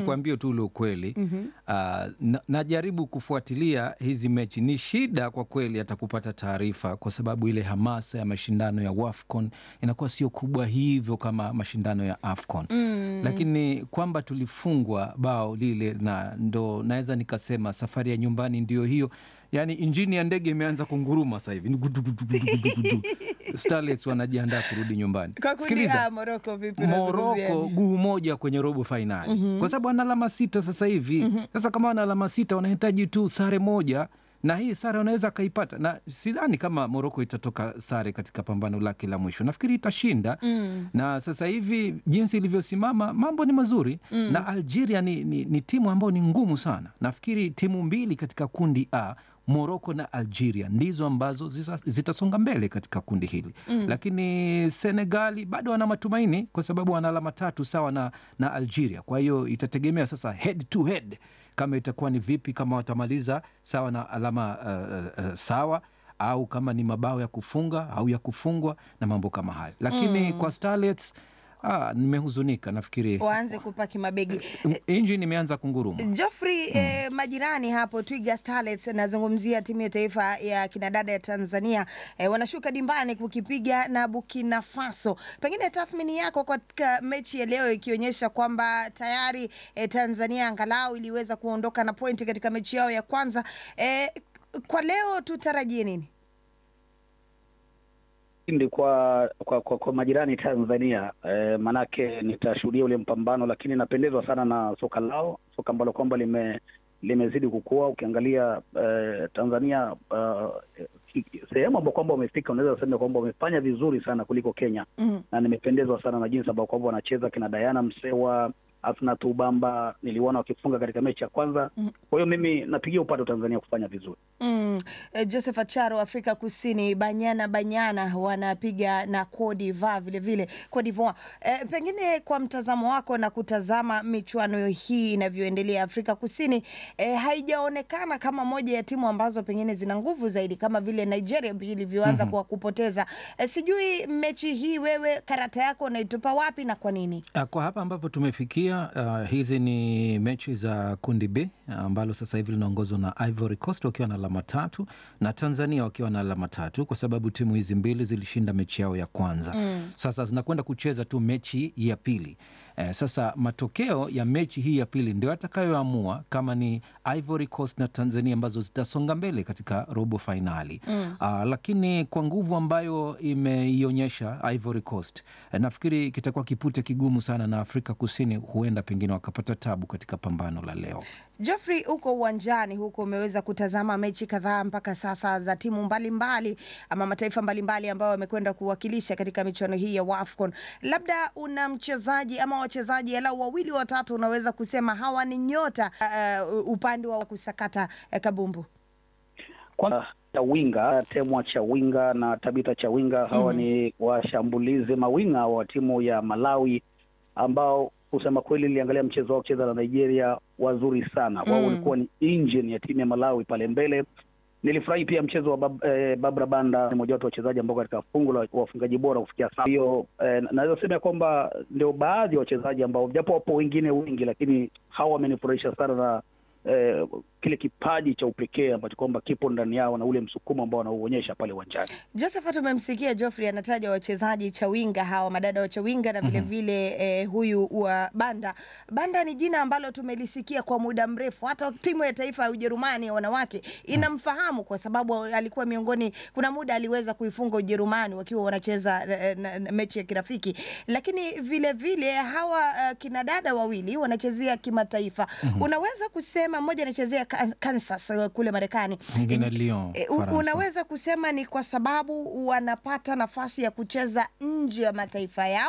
Nikwambie tu ule ukweli Ah, na, najaribu kufuatilia hizi mechi. Ni shida kwa kweli hata kupata taarifa, kwa sababu ile hamasa ya mashindano ya WAFCON inakuwa sio kubwa hivyo kama mashindano ya AFCON lakini kwamba tulifungwa bao lile, na ndo naweza nikasema safari ya nyumbani ndio hiyo. Yani injini ya ndege imeanza kunguruma sasa hivi, Ni gudu, gudu, gudu, gudu, gudu. Starlets wanajiandaa kurudi nyumbani. Kwa kundi Sikiliza, A, Morocco vipi unazungumziaje? Moroko guu moja kwenye robo fainali kwa sababu wana alama sita sasa hivi. Sasa kama wana alama sita wanahitaji tu sare moja, na hii sare wanaweza akaipata, na sidhani kama Moroko itatoka sare katika pambano lake la mwisho. Nafikiri itashinda na sasa hivi jinsi ilivyosimama mambo ni mazuri na Algeria ni, ni, ni timu ambayo ni ngumu sana. Nafikiri timu mbili katika kundi A Moroko na Algeria ndizo ambazo zisa- zitasonga mbele katika kundi hili lakini Senegali bado wana matumaini kwa sababu wana alama tatu sawa na, na Algeria. Kwa hiyo itategemea sasa head to head kama itakuwa ni vipi, kama watamaliza sawa na alama uh, uh, sawa au kama ni mabao ya kufunga au ya kufungwa na mambo kama hayo, lakini kwa Starlets ah, nimehuzunika. Nafikiri Waanze kupaki mabegi. injini imeanza kunguruma. Geoffrey, eh, majirani hapo Twiga Starlets, nazungumzia timu ya taifa ya kinadada ya Tanzania eh, wanashuka dimbani kukipiga na Burkina Faso. Pengine tathmini yako katika mechi ya leo ikionyesha kwamba tayari eh, Tanzania angalau iliweza kuondoka na pointi katika mechi yao ya kwanza. Eh, kwa leo tutarajie nini? Ndi kwa kwa, kwa, kwa majirani Tanzania eh, manake nitashuhudia ule mpambano, lakini napendezwa sana na soka lao, soka ambalo kwamba lime limezidi kukua. Ukiangalia eh, Tanzania eh, sehemu ambao kwamba wamefika, unaweza sema kwamba wamefanya vizuri sana kuliko Kenya Mm. na nimependezwa sana na jinsi ambao kwamba wanacheza kina Diana Msewa, Asnat Ubamba niliona wakifunga katika mechi ya kwanza. Kwa hiyo mimi napigia upato Tanzania kufanya vizuri. Mm. Eh, Joseph Acharo Afrika Kusini, Banyana Banyana wanapiga na Cote d'Ivoire vile vile Cote d'Ivoire. Eh, pengine kwa mtazamo wako na kutazama michuano hii inavyoendelea Afrika Kusini, eh, haijaonekana kama moja ya timu ambazo pengine zina nguvu zaidi kama vile Nigeria ilivyoanza kwa kupoteza. Eh, sijui mechi hii wewe karata yako unaitupa wapi na kwa nini? Ah, Kwa hapa ambapo tumefikia, ah, hizi ni mechi za kundi B ambalo sasa hivi linaongozwa na Ivory Coast wakiwa na alama tatu na Tanzania wakiwa na alama tatu, kwa sababu timu hizi mbili zilishinda mechi yao ya kwanza. Sasa zinakwenda kucheza tu mechi ya pili. Eh, sasa matokeo ya mechi hii ya pili ndio atakayoamua kama ni Ivory Coast na Tanzania ambazo zitasonga mbele katika robo fainali. Ah, lakini kwa nguvu ambayo imeionyesha Ivory Coast eh, nafikiri kitakuwa kipute kigumu sana na Afrika Kusini huenda pengine wakapata tabu katika pambano la leo. Geoffrey, huko uwanjani huko umeweza kutazama mechi kadhaa mpaka sasa za timu mbalimbali mbali, ama mataifa mbalimbali ambayo wamekwenda kuwakilisha katika michuano hii ya WAFCON. Labda una mchezaji ama wachezaji alau wawili watatu unaweza kusema hawa ni nyota uh, upande wa kusakata uh, kabumbu? Kwanza Chawinga, Temwa Chawinga na Tabita Chawinga, hawa ni washambulizi mawinga wa timu ya Malawi ambao kusema kweli niliangalia mchezo wao kucheza na Nigeria, wazuri sana wao. Walikuwa ni engine ya timu ya Malawi pale mbele. Nilifurahi pia mchezo wa bab, eh, Babra Banda, ni mmoja wapo wachezaji ambao katika fungu la wafungaji bora kufikia sasa. Hiyo eh, naweza sema kwamba ndio baadhi ya wachezaji ambao japo wapo wengine wengi, lakini hawa wamenifurahisha sana na eh, kile kipaji cha upekee ambacho kwamba kipo ndani yao na ule msukumo ambao wanauonyesha pale uwanjani. Josephat, umemsikia Geoffrey anataja wachezaji Chawinga hawa madada wa Chawinga na vilevile eh, huyu wa Banda. Banda ni jina ambalo tumelisikia kwa muda mrefu, hata timu ya taifa ya Ujerumani ya wanawake inamfahamu kwa sababu alikuwa miongoni, kuna muda aliweza kuifunga Ujerumani wakiwa wanacheza eh, na- na mechi ya kirafiki, lakini vilevile vile, hawa uh, kinadada wawili wanachezea kimataifa. Unaweza kusema mmoja anachezea Kan- Kansas eh, kule Marekani Mwingine Lyon, E, u- Faransa. unaweza kusema ni kwa sababu wanapata nafasi ya kucheza nje ya mataifa yao